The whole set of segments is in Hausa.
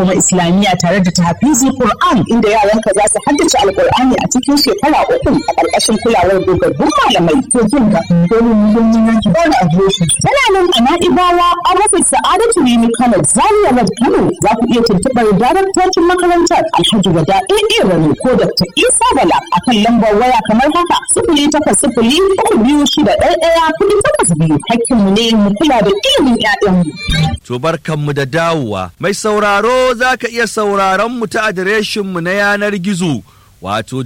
kuma islamiyya tare da tahfizi Qur'an inda yaranka za su haddace alqur'ani a cikin shekara uku a ƙarƙashin kulawar dogaggun malamai to jin ga dole mu mun yanki ba da adireshi tana nan a Na'ibawa an rufe Sa'adatu Rimi Kano Zaria Road Kano za ku iya tuntuɓar daraktocin makarantar Alhaji Wada AA Rani ko Dr. Isa Bala akan lambar waya kamar haka sifili takwas sifili uku biyu shida ɗaya ɗaya kuɗi takwas biyu hakkinmu ne mu kula da ilimin 'ya'yanmu. To barkanmu da dawowa. Mai sauraro za ka iya sauraron mu ta adireshinmu na yanar gizo. Wato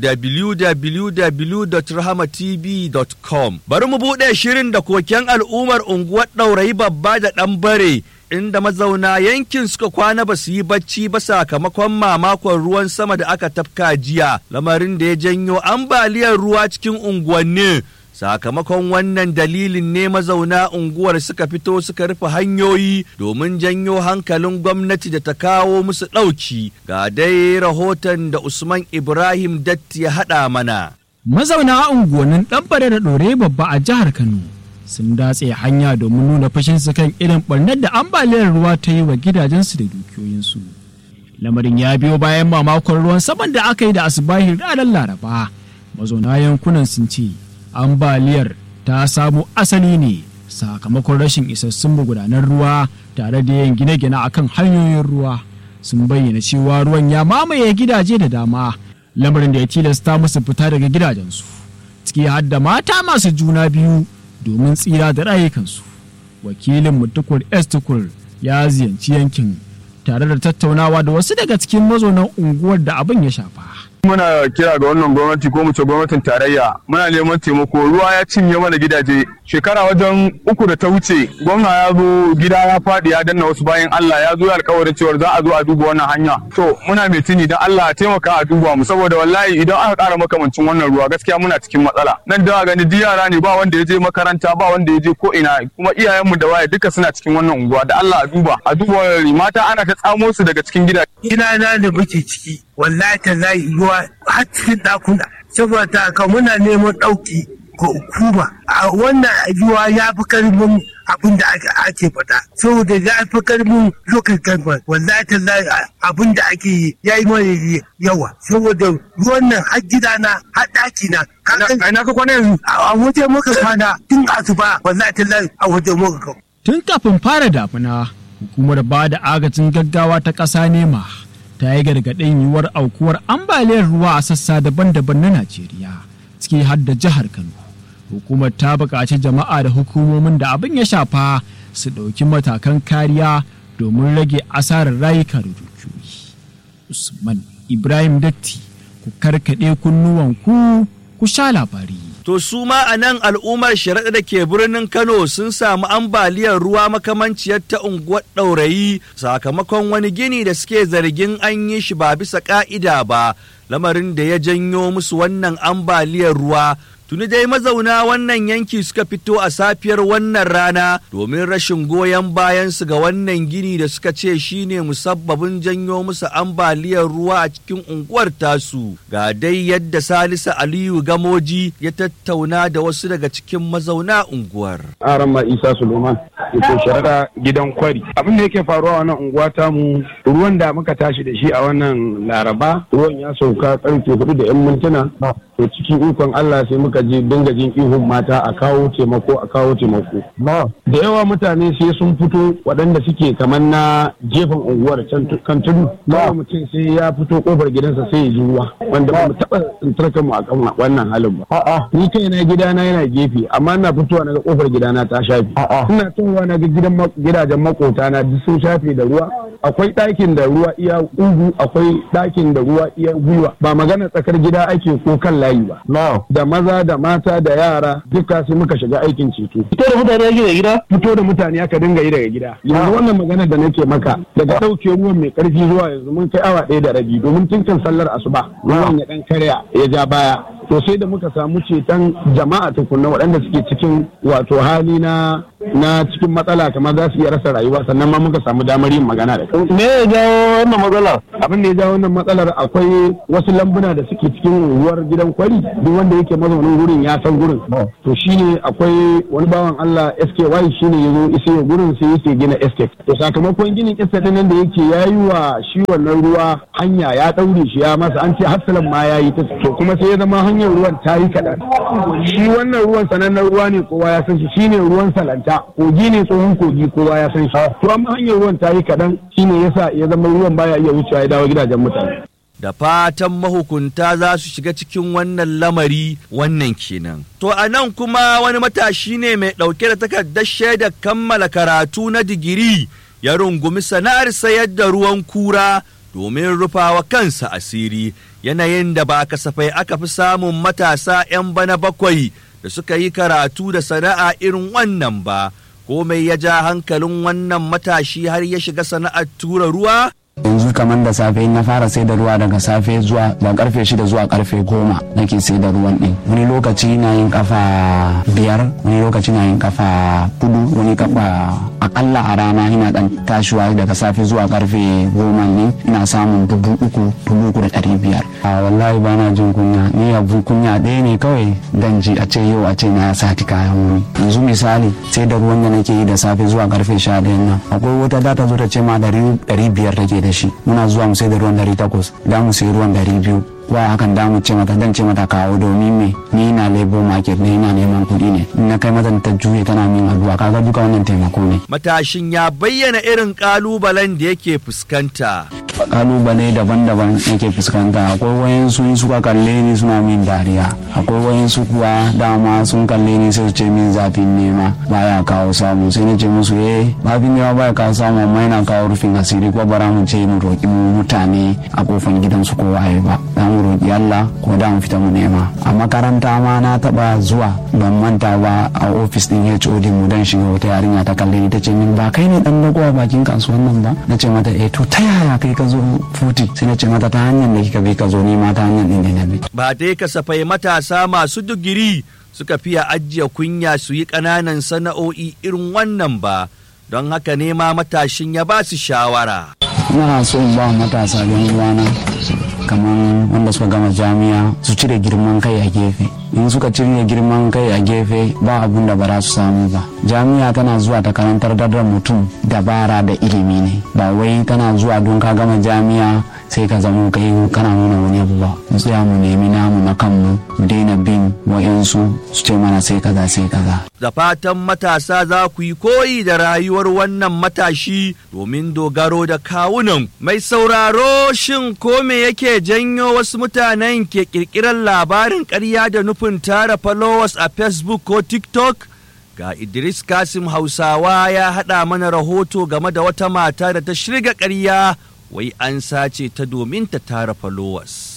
www.rahamatv.com Bari mu buɗe shirin da koken al'ummar unguwar ɗaurayi babba da ɗan bare inda mazauna yankin suka kwana ba su yi bacci ba sakamakon mamakon ruwan sama da aka tafka jiya lamarin da ya janyo ambaliyar ruwa cikin unguwannin sakamakon wannan dalilin ne mazauna unguwar suka fito suka rufe hanyoyi domin janyo hankalin gwamnati da ta kawo musu ɗauki ga dai rahoton da usman ibrahim datti ya haɗa mana mazauna unguwannin ɗanbare da ɗore babba a jihar kano sun datse hanya domin nuna fashinsu kan irin ɓarnar da ambaliyar ruwa ta yi wa gidajensu da dukiyoyinsu lamarin ya biyo bayan mamakon ruwan saman da aka yi da asibahin ranar laraba mazauna yankunan sun ce ambaliyar ta samo asali ne sakamakon rashin isassun magudanar ruwa tare da yin gine-gine akan hanyoyin ruwa sun bayyana cewa ruwan ya mamaye gidaje da dama lamarin da ya tilasta musu fita daga gidajensu ciki har da mata masu juna biyu domin tsira da rayukansu wakilin mutukur estukur ya ziyarci yankin tare da tattaunawa da wasu daga cikin mazaunan unguwar da abin ya shafa muna kira ga wannan gwamnati ko mu ce gwamnatin tarayya muna neman taimako ruwa ya cinye mana gidaje shekara wajen uku da ta wuce gwamna ya zo gida ya faɗi ya danna wasu bayan Allah ya zo ya alkawarin cewa za a zo a duba wannan hanya to muna mai tuni dan Allah taimaka a duba mu saboda wallahi idan aka ƙara makamancin wannan ruwa gaskiya muna cikin matsala nan da gani duk yara ne ba wanda ya je makaranta ba wanda ya je ko ina kuma iyayenmu da waye duka suna cikin wannan unguwa da Allah a duba a duba mata ana ta tsamo su daga cikin gidaje ina na da muke ciki wallahi ta zai ruwa har cikin ɗakuna saboda haka muna neman ɗauki ga hukuma a wannan ruwa ya fi karfin abin da ake faɗa saboda ya fi karfin local government wallahi ta zai abin da ake yi ya yi mana yawa saboda ruwan nan har gidana har ɗaki na a ina ka kwana yanzu a waje muka kwana tun asuba wallahi ta zai a waje muka kwana tun kafin fara damuna hukumar ba da agajin gaggawa ta ƙasa nema ta yi gargaɗin yiwuwar aukuwar ambaliyar ruwa a sassa daban-daban na Najeriya, ciki har da jihar Kano. Hukumar ta buƙaci jama'a da hukumomin da abin ya shafa su ɗauki matakan kariya domin rage asarar rayuka da dukiyoyi. Usman Ibrahim Datti, ku karkaɗe kunnuwanku ku sha labari. To su ma a nan al'ummar sharaɗa da ke birnin Kano sun samu ambaliyar ruwa makamanciyar ta unguwar ɗaurayi sakamakon wani gini da suke zargin an yi shi ba bisa ƙa'ida ba, lamarin da ya janyo musu wannan ambaliyar ruwa Tuni dai mazauna wannan yanki suka fito a safiyar wannan rana domin rashin goyon bayansu ga wannan gini da suka ce shine musabbabin janyo musu ambaliyar ruwa a cikin unguwar tasu. Ga dai yadda Salisu Aliyu Gamoji ya tattauna da wasu daga cikin mazauna unguwar. Aran ma Isa Suleiman ke sharaɗa gidan kwari. Abin da yake faruwa a wannan unguwa tamu ruwan da muka tashi da shi a wannan Laraba ruwan ya sauka karfe hudu da 'yan mintuna. To cikin ikon Allah sai muka je dinga jin ihun mata a kawo taimako a kawo taimako. Da yawa mutane sai sun fito waɗanda suke kamar na gefen unguwar kan tudu. Kawai mutum sai ya fito kofar gidansa sai ya ji ruwa wanda ba mu taɓa tsintar mu a kan wannan halin ba. Ni kai na gidana yana gefe amma ina fitowa na ga kofar gidana ta shafe. Ina towa na ga gidajen makota na duk sun shafe da ruwa. Akwai ɗakin da ruwa iya ugu akwai ɗakin da ruwa iya gwiwa ba magana tsakar gida ake ko kan layi ba. Da maza da mata da yara duka sai muka shiga aikin ceto. Fito da mutane ake da gida? Fito da mutane aka dinga yi daga gida. Yanzu wannan magana da nake maka daga ɗauke ruwan mai ƙarfi zuwa yanzu mun kai awa ɗaya da rabi domin tun kan sallar asuba ruwan ya ɗan karya ya ja baya. To sai da muka samu ceton jama'a tukunna waɗanda suke cikin wato hali na na cikin matsala kamar za su iya rasa rayuwa sannan ma muka samu damar yin magana da su. me ya jawo wannan matsala Abin da ya jawo wannan matsalar akwai wasu lambuna da suke cikin unguwar gidan kwari duk wanda yake mazaunin gurin ya san gurin. To shine akwai wani bawan Allah SKY shine ya zo isa gurin sai yake gina estate. To sakamakon ginin estate din nan da yake yayi wa shi wannan ruwa hanya ya daure shi ya masa an ce hafsalan ma ya yi ta to kuma sai ya zama hanyar ruwan ta yi kaɗan. Shi wannan ruwan sanannen ruwa ne kowa ya san shi shine ruwan salanta kogi ne tsohon kogi kowa ya san shi. To amma hanyar ruwan ta yi kaɗan shine yasa ya zama ruwan baya iya wucewa ya dawo gidajen mutane. da fatan mahukunta za su shiga cikin wannan lamari wannan kenan. To a nan kuma wani matashi ne mai ɗauke da takardar shaidar kammala karatu na digiri ya rungumi sana'ar sayar da ruwan kura domin rufawa kansa asiri yanayin da ba kasafai aka fi samun matasa 'yan bana bakwai da suka yi karatu da sana'a irin wannan ba. Komai ya ja hankalin wannan matashi har ya shiga sana'ar tura ruwa yanzu kamar da safe in na fara sai da ruwa daga safe zuwa da karfe shida zuwa karfe goma nake sai da ruwan din wani lokaci na yin kafa biyar wani lokaci na yin kafa hudu wani kafa akalla a rana ina dan tashiwa daga safe zuwa karfe goma ne ina samun dubu uku dubu uku da ɗari biyar a wallahi bana jin kunya ni abu kunya ɗaya ne kawai dan ji a ce yau a ce na sati kayan wani yanzu misali sai da ruwan da nake yi da safe zuwa karfe sha ɗayan nan akwai wata data zo ta ce ma ɗari biyar take da shi muna zuwa mu sai da ruwan dari takwas da mu sai ruwan dari biyu wa hakan da mu ce mata dan ce mata kawo domin me ni na labor market ne ina neman kuɗi ne in na kai mata ta juye tana min addu'a kaga duka wannan taimako ne matashin ya bayyana irin kalubalen da yake fuskanta kalubale daban-daban yake fuskanta akwai wayansu in suka kalle ni suna min dariya akwai wayansu kuwa dama sun kalle ni sai su ce min zafin nema baya kawo samu sai na ce musu eh zafin nema baya kawo samu amma yana kawo rufin asiri ko bara mu ce mu roƙi mu mutane a kofan gidansu ko waye ba za mu roƙi Allah ko da mu fita mu nema a makaranta ma na taɓa zuwa ban manta ba a ofis din HOD mu dan shiga wata yarinya ta kalle ni ta ce min ba kai ne dan dago a bakin kasuwan nan ba na ce mata eh to ta yaya kai ka zo futi sai na ce mata ta hanyar da kika bi ka zo ni ma ta hanyar din ne na bi ba dai kasafai matasa masu digiri suka fiya ajiye kunya su yi ƙananan sana'o'i irin wannan ba don haka ne ma matashin ya ba su shawara ina so in ba matasa yan uwana kamar wanda suka gama jami'a su cire girman kai a gefe in suka cire girman kai a gefe ba abun da ba za su samu ba jami'a tana zuwa ta karantar da mutum dabara da ilimi ne ba wai tana zuwa don ka gama jami'a sai ka zamo kai kana nuna wani abu ba mu tsaya mu nemi namu na kanmu mu daina bin wa'yansu su ce mana sai kaza sai kaza da fatan matasa za ku yi koyi da rayuwar wannan matashi domin dogaro da kawunan mai sauraro shin ko me yake janyo wasu mutanen ke kirkirar labarin ƙarya da nufin tara followers a facebook ko tiktok ga idris kasim hausawa ya haɗa mana rahoto game da wata mata da ta shirga ƙarya wai an sace ta domin ta tara followers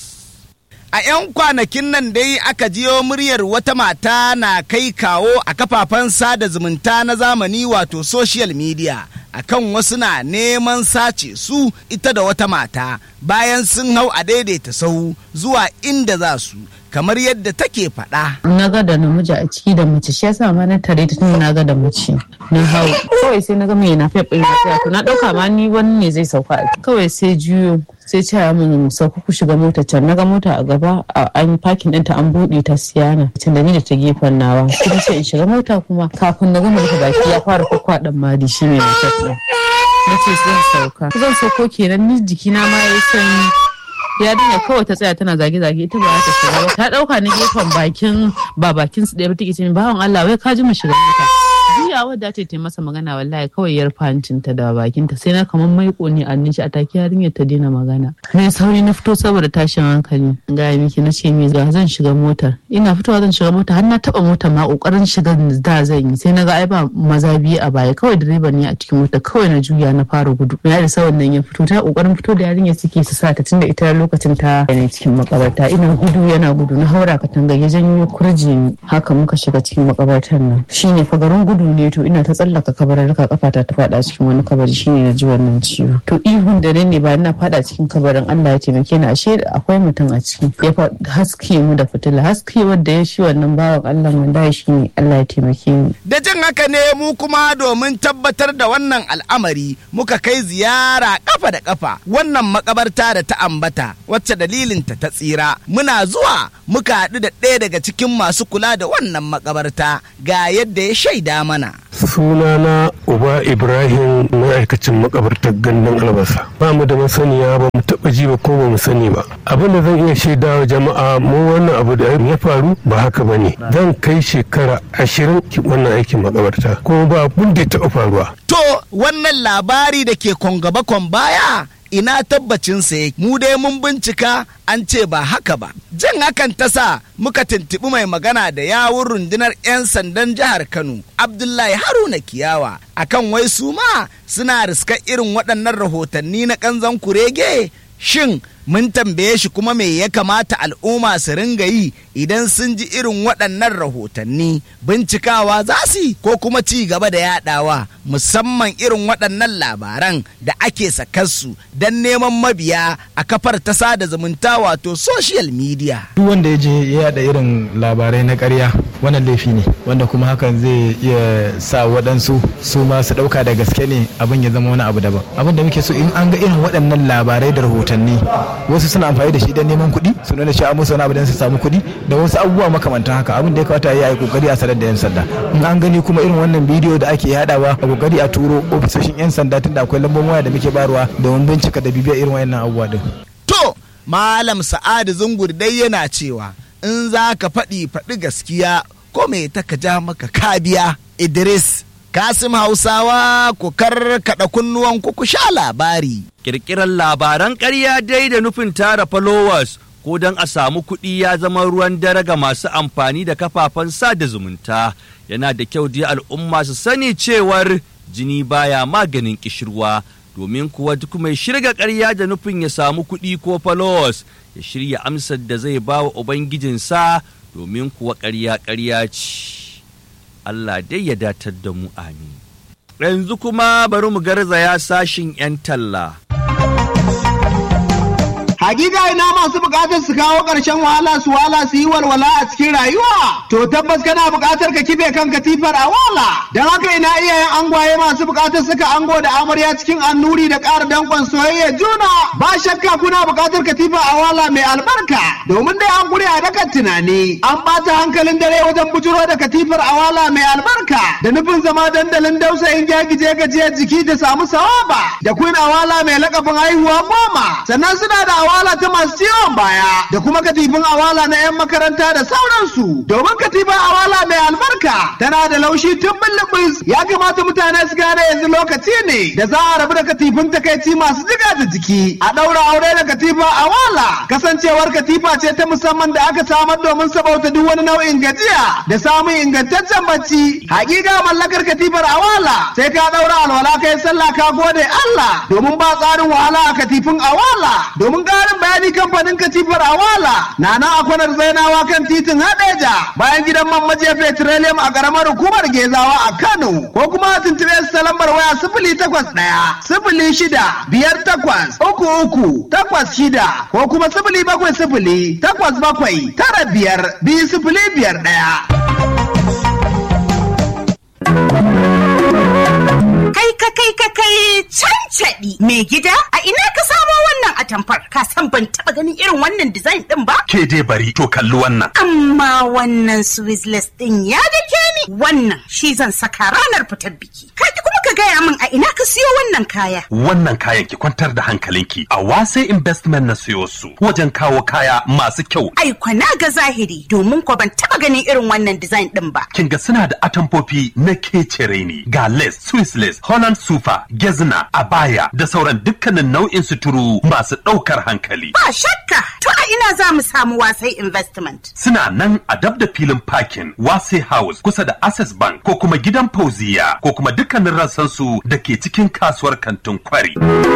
A 'yan kwanakin nan dai aka jiyo muryar wata mata na kai kawo a kafafen sada zumunta na zamani wato social media akan wasu na neman sace su ita da wata mata bayan sun hau a daidaita sahu zuwa inda za su kamar yadda take faɗa. na ga da namiji a ciki da mace shi yasa ma na tare ta tun na ga da mace na hau kawai sai na ga mai na fef ɗin na to na ɗauka ma ni wani ne zai sauka kawai sai juyo sai ce min sauka ku shiga mota can na ga mota a gaba an pakin ɗinta an buɗe ta siyana can da ni da ta gefen nawa kuma sai in shiga mota kuma kafin na gama rufe baki ya fara kwakwa ɗan madi shi ne na fef ɗin na ce zan sauka zan sauko kenan ni jikina ma ya sanyi yarinya kawai ta tsaya tana zage-zage ita ba ta shiga ba ta dauka na gefen bakin ba bakin su ɗaya ba take ce bawan Allah wai ka ji mu shiga mota juya wadda ta ta masa magana wallahi kawai yar fantin ta da bakin ta sai na kaman maiko ne a nishi a take yarinyar ta daina magana na sauri na fito saboda tashin hankali ga miki na ce me ga zan shiga motar ina fitowa zan shiga mota har na taba mota ma kokarin shiga da zan yi sai na ga ai ba maza biyu a baya kawai direba ne a cikin mota kawai na juya na fara gudu ya da sawan nan ya fito ta kokarin fito da yarinyar suke su sa ta tunda ita lokacin ta yana cikin makabarta ina gudu yana gudu na haura katanga ya janyo kurji haka muka shiga cikin makabartar nan shine fa garin gudu ne to ina ta tsallaka kabararka kafata ta fada cikin wani kabari shine na ji wannan ciwo to ihun da ne ba ina fada cikin kabarin Allah ya taimake ni ashe akwai mutum a ciki ya haske mu da fitila haske wanda ya shi wannan bawan Allah wanda shi ne Allah ya taimake ni da jin haka ne mu kuma domin tabbatar da wannan al'amari muka kai ziyara kafa da kafa wannan makabarta da ta ambata wacce dalilinta ta tsira muna zuwa muka haɗu da ɗaya daga cikin masu kula da wannan makabarta ga yadda ya shaida mana sunana uba ibrahim ma'aikacin makabartar gandun albasa ba mu da masaniya ba mu taɓa ji ba ko ba mu sani ba abin da zan iya shaidawa jama'a mu wannan abu da ya faru ba haka ba ne zan kai shekara ashirin wannan aikin makabarta kuma ba abin da ya taɓa faruwa to wannan labari da ke kon gaba kon baya ina tabbacinsa yake mu dai mun bincika an ce ba haka ba jan hakan ta sa muka tuntuɓi mai magana da yawun rundunar 'yan sandan jihar kano abdullahi haruna kiyawa akan wai su ma suna riskar irin waɗannan rahotanni na ƙanzan kurege shin mun tambaye shi kuma me ya kamata al'umma su ringa yi idan sun ji irin waɗannan rahotanni bincikawa za su ko kuma ci gaba da yadawa musamman irin waɗannan labaran da ake sakarsu don neman mabiya a kafar ta sada zumunta wato social media duk wanda ya je ya yada irin labarai na ƙarya wannan laifi ne wanda kuma hakan zai iya sa waɗansu su ma su ɗauka da gaske ne abin ya zama wani abu daban abin da muke so in an ga irin waɗannan labarai da rahotanni wasu suna amfani da shi don neman kuɗi su nuna cewa musu wani abu don su samu kuɗi da wasu abubuwa makamantan haka abin da ya kamata ya yi kokari a sanar da yan sanda in an gani kuma irin wannan bidiyo da ake yadawa a kokari a turo ofisoshin yan sanda tunda akwai lambobin waya da muke barwa domin bincika da bibiyar irin wayannan abubuwa din to malam sa'adu zungur dai yana cewa in za ka faɗi faɗi gaskiya ko me ta ka ja maka kabiya idris Kasim Hausawa ku karkaɗa kunnuwan ku ku sha labari. Kirkirar labaran ƙarya dai da nufin tara followers ko don a samu kuɗi ya zama ruwan dare ga masu amfani da kafafen sada zumunta. Yana da kyau dai al'umma su sani cewar jini baya maganin ƙishirwa domin kuwa duk mai shirga ƙarya da nufin ya samu kuɗi ko followers ya shirya amsar da zai ba wa Ubangijinsa domin kuwa ƙarya ƙarya ce. Allah dai ya datar da mu amin. Yanzu kuma bari mu garzaya sashin 'yan talla. Hakika ina masu bukatar su kawo ƙarshen wahala su wahala su yi walwala a cikin rayuwa. To tabbas kana bukatar ka kife kan katifar a wala. Don haka ina iyayen angwaye masu bukatar suka ango da amarya cikin annuri da ƙara danƙon soyayya juna. Ba shakka kuna bukatar katifa a wala mai albarka. Domin dai an gure a dakan tunani. An ɓata hankalin dare wajen bujuro da katifar a wala mai albarka. Da nufin zama dandalin dausayin gyagije gajiyar jiki da samu sawaba. Da queen awala mai lakabin haihuwa goma. Sannan suna da awala ta masu ciwon baya da kuma katifin awala na 'yan makaranta da sauransu domin katifin awala mai albarka tana da laushi tun bulbus ya kamata mutane su gane yanzu lokaci ne da za a rabu da katifin takaici masu jiga da jiki a ɗaura aure da katifa awala kasancewar katifa ce ta musamman da aka samar domin sabauta duk wani nau'in gajiya da samun ingantaccen bacci hakika mallakar katifar awala sai ka ɗaura alwala kai sallah ka gode Allah domin ba tsarin wahala a katifin awala domin ƙarin bayani kamfanin katifar awala na nan a kwanar zainawa kan titin hadeja bayan gidan man majiya petroleum a ƙaramar hukumar gezawa a kano ko kuma a tuntuɓe su ta lambar waya sifili takwas ɗaya sifili shida biyar takwas uku uku takwas shida ko kuma sifili bakwai sifili takwas bakwai tara biyar biyu sifili biyar ɗaya. Kai ka kai ka kai cancaɗi mai gida a ina ka samo wannan atamfar ka san ban taɓa ganin irin wannan design ɗin ba? Ke dai bari to kalli wannan. Amma wannan Swizzless ɗin ya dake ni wannan shi zan saka ranar fitar biki. Ka kuma ka gaya min a ina ka siyo wannan kaya. Wannan kayan ki kwantar da hankalinki a wase investment na siyo su wajen kawo kaya masu kyau. Ai na ga zahiri domin ko ban taɓa ganin irin wannan design ɗin ba. Kin ga suna da atamfofi na kecere ne ga lace, Swiss lace, Holland sufa, gezna, abaya da sauran dukkanin nau'in suturu masu ɗaukar hankali. Ba shakka, to a ina za mu samu wasai investment. Suna nan a dab da filin parking Wase House kusa da Access Bank ko kuma gidan Fauziya ko kuma dukkanin rassansu da ke cikin kasuwar kantin kwari.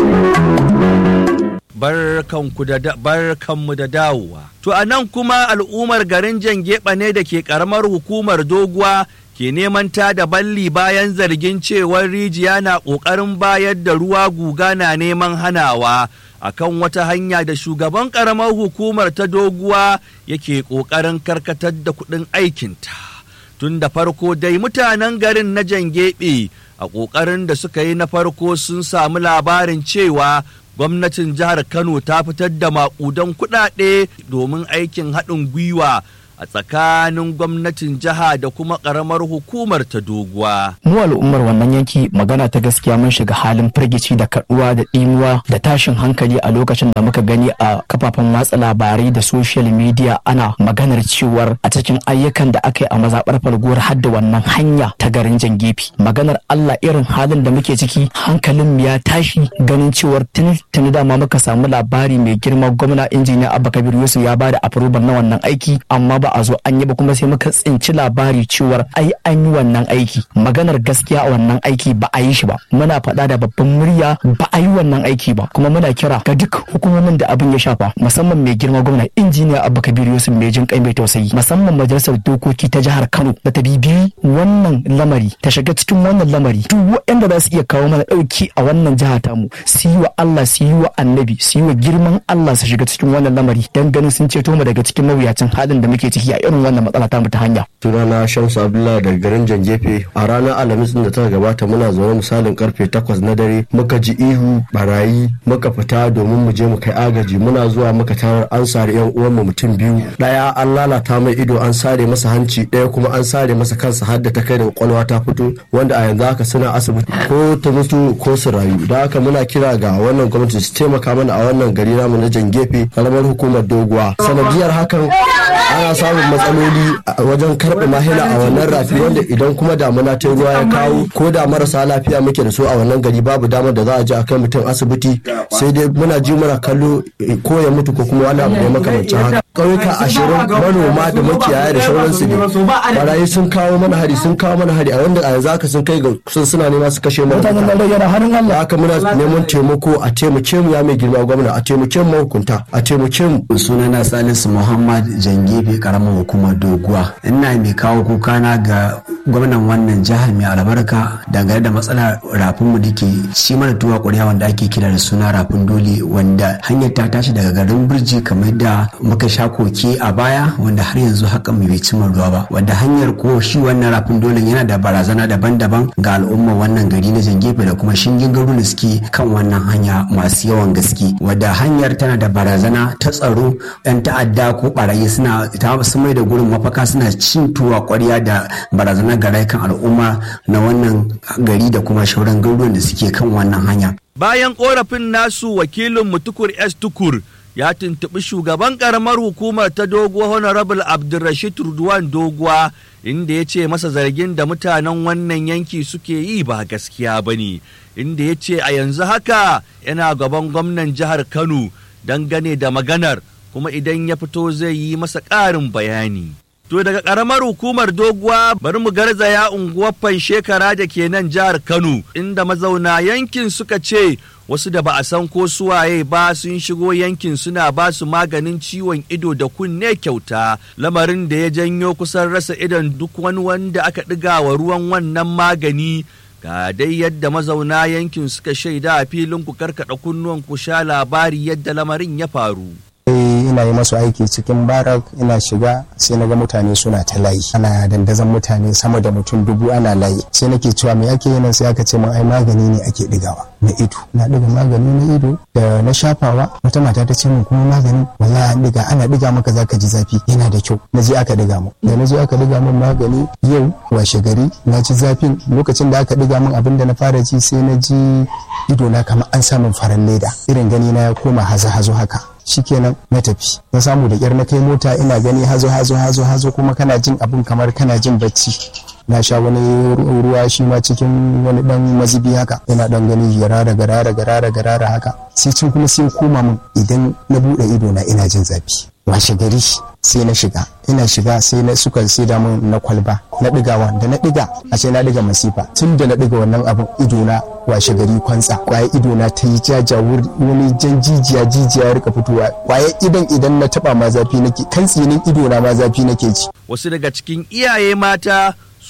barkanku da barkanmu da dawowa. To a nan kuma al'ummar garin Jangeba ne da ke karamar hukumar doguwa ke neman ta da balli bayan zargin cewar rijiya na ƙoƙarin bayar da ruwa guga na neman hanawa akan wata hanya da shugaban ƙaramar hukumar ta doguwa yake ƙoƙarin karkatar da kuɗin aikinta. Tun da farko dai mutanen garin na Jangebe a ƙoƙarin da suka yi na farko sun samu labarin cewa gwamnatin jihar Kano ta fitar da maƙudan kuɗaɗe domin aikin haɗin gwiwa a tsakanin gwamnatin jiha da kuma ƙaramar hukumar ta doguwa. Mu al'ummar wannan yanki magana ta gaskiya mun shiga halin firgici da kaduwa da ɗimuwa da tashin hankali a lokacin da muka gani a kafafen watsa labarai da social media ana maganar cewar a cikin ayyukan da aka yi a mazaɓar falguwar har da wannan hanya ta garin jangefi. Maganar Allah irin halin da muke ciki hankalin mu ya tashi ganin cewar tuni tuni dama muka samu labari mai girma gwamna injiniya Abba Kabir Yusuf ya bada approval na wannan aiki amma ba a zo an yi ba kuma sai muka tsinci labari cewar ai an yi wannan aiki maganar gaskiya a wannan aiki ba a yi shi ba muna faɗa da babban murya ba a yi wannan aiki ba kuma muna kira ga duk hukumomin da abin ya shafa musamman mai girma gwamna injiniya abba kabir yusuf mai jin kai mai tausayi musamman majalisar dokoki ta jihar kano da ta bibiyi wannan lamari ta shiga cikin wannan lamari duk waɗanda za su iya kawo mana ɗauki a wannan jiha tamu su yi wa allah su yi wa annabi su yi wa girman allah su shiga cikin wannan lamari don ganin sun ceto mu daga cikin mawuyacin halin da muke ciki a irin wannan matsala ta ta hanya. Sunana Shamsu Abdullahi daga garin Jangefe a ranar Alhamis da ta gabata muna zaune misalin karfe takwas na dare muka ji ihu barayi muka fita domin mu je mu kai agaji muna zuwa muka tarar an sare yan uwanmu mutum biyu daya an lalata mai ido an sare masa hanci daya kuma an sare masa kansa har da ta kai da kwakwalwa ta fito wanda a yanzu haka suna asibiti ko ta mutu ko su rayu da haka muna kira ga wannan gwamnati su taimaka mana a wannan gari namu na Jangefe karamar hukumar doguwa sanadiyar hakan ana samun matsaloli wajen karɓe mahila a wannan rafi wanda idan kuma damuna ta ruwa ya kawo ko da marasa lafiya muke da su a wannan gari babu damar da za a je a kai mutum asibiti sai dai muna ji muna kallo ko ya mutu ko kuma wani abu ne makamancin haka ƙauyuka ashirin manoma da makiyaya da sauransu ne barayi sun kawo mana hari sun kawo mana hari a wanda a yanzu haka sun kai ga sun suna nema su kashe mu haka muna neman taimako a taimake mu ya mai girma gwamna a taimake mu mahukunta a taimake mu sunana salisu muhammad jangefe karamar hukumar doguwa ina mai kawo kukana ga gwamnan wannan jihar mai albarka dangane da matsalar rafin mu dake shi mana tuwa ƙuriya wanda ake kira da suna rafin dole wanda hanyar ta tashi daga garin birji kamar da muka sha koke a baya wanda har yanzu hakan bai cimma ruwa ba wanda hanyar ko shi wannan rafin dole yana da barazana daban-daban ga al'umma wannan gari na jangefe da kuma shingin garuruwan da suke kan wannan hanya masu yawan gaske wadda hanyar tana da barazana ta tsaro 'yan ta'adda ko barayi suna ta su mai da gurin mafaka suna cin tuwa kwarya da barazana ga rayukan al'umma na wannan gari da kuma shauran garuruwan da suke kan wannan hanya. Bayan korafin nasu wakilin mutukur S tukur ya tuntuɓi shugaban ƙaramar hukumar ta doguwa honorable abdulrashid Rudwan doguwa inda ya ce masa zargin da mutanen wannan yanki suke yi ba gaskiya ba ne inda ya ce a yanzu haka yana gaban gwamnan jihar kano dangane da maganar kuma idan ya fito zai yi masa ƙarin bayani. To daga ƙaramar hukumar doguwa bari mu garzaya unguwar shekara da ke nan jihar Kano inda mazauna yankin suka ce wasu da ba a san ko suwaye ba sun shigo yankin suna ba su maganin ciwon ido da kunne kyauta lamarin da ya janyo kusan rasa idon duk wani wanda aka ɗiga wa ruwan wannan magani ga dai yadda mazauna yankin suka shaida a filin ku karkada kunnuwan ku sha labari yadda lamarin ya faru. ina yi masu aiki cikin barak ina shiga sai na ga mutane suna ta layi ana dandazon mutane sama da mutum dubu ana layi sai nake cewa me ake yi sai aka ce min ai magani ne ake digawa na ido na diga magani na ido da na shafawa wata mata ta ce min kuma magani wallahi an diga ana diga maka zaka ji zafi yana da kyau na je aka diga mu da na je aka diga min magani yau washe gari na ji zafin lokacin da aka diga min abin da na fara ji sai na ji ido na kamar an samun faran leda irin gani na ya koma hazo hazo haka shikenan na tafi na samu da kyar na kai mota ina gani hazo hazo hazo hazo kuma kana jin abun kamar kana jin bacci na sha wani ruwa shi ma cikin wani dan mazubi haka ina dan gani garara garara garara garara haka sai can kuma sai koma min idan na bude ido na ina jin zafi washe gari sai na shiga ina shiga sai na suka sai da mun na kwalba na digawa da na diga a ce na diga masifa tun da na diga wannan abin ido na washe gari kwantsa kwaye ido na ta yi jaja wani jan jijiya jijiya ya rika fitowa kwaye idan idan na taba ma zafi nake kan tsinin ido na ma zafi nake ji wasu daga cikin iyaye mata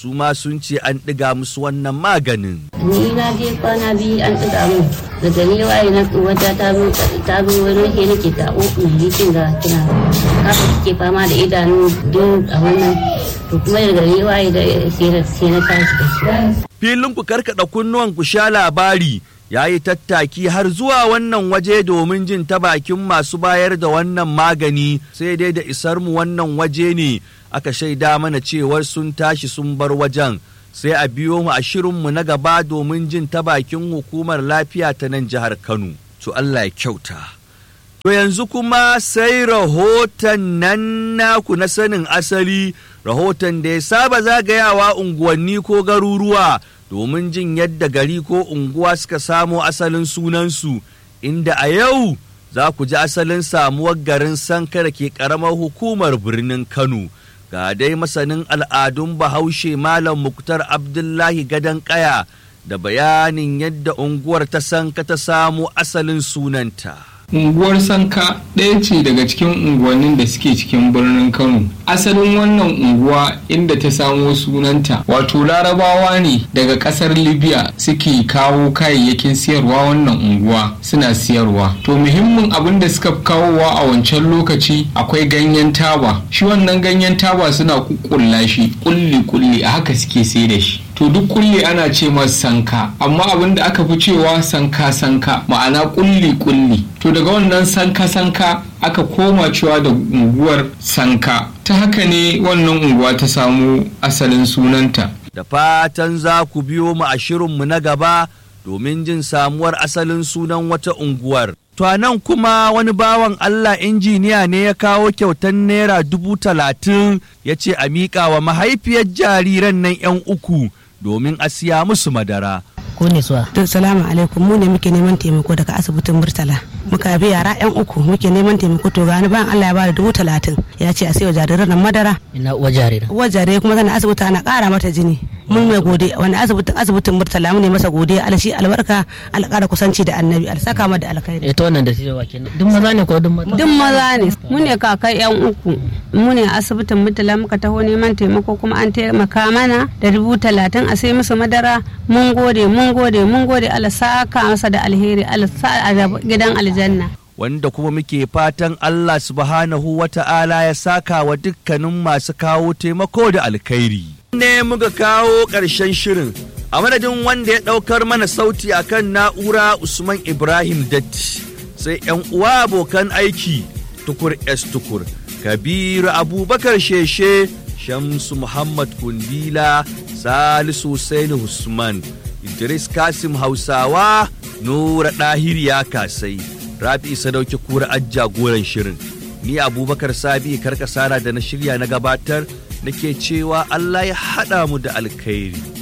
su ma sun ce an ɗiga musu wannan maganin. ni na je kwana biyu an ɗiga min da gari waye na wata ta zo ta zo wani ke nake ta uku likin ga kina haka kike fama da idanu duk a wannan to kuma da gari waye da sai na tashi da shi Filin ku karkaɗa kunnuwan ku sha labari ya yi tattaki har zuwa wannan waje domin jin ta bakin masu bayar da wannan magani sai dai da isar mu wannan waje ne aka shaida mana cewar sun tashi sun bar wajen sai a biyo mu a shirinmu na gaba domin jin ta bakin hukumar lafiya ta nan jihar Kano. To Allah ya kyauta. To yanzu kuma sai rahoton nan naku na sanin asali rahoton da ya saba zagayawa unguwanni ko garuruwa domin jin yadda gari ko unguwa suka samo asalin sunansu inda a yau za ku ji asalin samuwar garin sanka da ke ƙaramar hukumar birnin Kano. Ga dai masanin al'adun bahaushe Malam Muktar Abdullahi Gadon Kaya da bayanin yadda unguwar ta sanka ta samo asalin sunanta. unguwar sanka ɗaya ce daga cikin unguwannin da suke cikin birnin kano asalin wannan unguwa inda ta samo sunanta wato larabawa ne daga ƙasar libya suke kawo kayayyakin siyarwa wannan unguwa suna siyarwa to muhimmin abin da suka kawowa a wancan lokaci akwai ganyen taba shi wannan ganyen taba suna kukkulla shi kulli kulli a haka suke sai da shi to duk kulli ana ce masa sanka amma abin da aka fi cewa sanka sanka ma'ana kulli kulli to daga wannan sanka sanka aka koma cewa da unguwar sanka ta haka ne wannan unguwa ta samu asalin sunanta Da fatan za ku biyo mu a shirinmu na gaba domin jin samuwar asalin sunan wata unguwar. To a nan kuma wani bawan Allah injiniya ne ya kawo kyautan naira dubu talatin ya ce a miƙa wa mahaifiyar jariran nan 'yan uku domin a siya musu madara. ko ne suwa to salamu alaikum mu ne muke neman taimako daga asibitin murtala muka bi yara yan uku muke neman taimako to gani bayan Allah ya bada dubu talatin ya ce a sayo jariran nan madara ina uwa jarira uwar jarirai kuma tana asibiti ana kara mata jini mun mai gode wani asibitin asibitin murtala mu ne masa gode alshi albarka alƙara kusanci da annabi alsaka ma da alkhairi ita wannan da shi wa kenan duk maza ne ko duk mata duk maza ne mu ne kakai yan uku mu ne asibitin murtala muka taho neman taimako kuma an taimaka mana da dubu talatin a sai musu madara mun gode mun gode mun gode Allah saka masa da alheri Allah sa a gidan aljanna wanda kuma muke fatan Allah subhanahu wa ta'ala ya saka wa dukkanin masu kawo taimako da alkhairi. Ne muka kawo ƙarshen shirin a madadin wanda ya ɗaukar mana sauti akan na'ura Usman Ibrahim Datti sai 'yan uwa abokan aiki tukur S tukur Kabiru Abubakar Sheshe Shamsu Muhammad Kundila Salisu Saini Usman Idris Kasim Hausawa Nura Ɗahir ya kasai Rabi Sadauki Kura ajja goren shirin ni Abubakar Sabi karkasara da na shirya na gabatar nake cewa Allah ya haɗa mu da alkhairi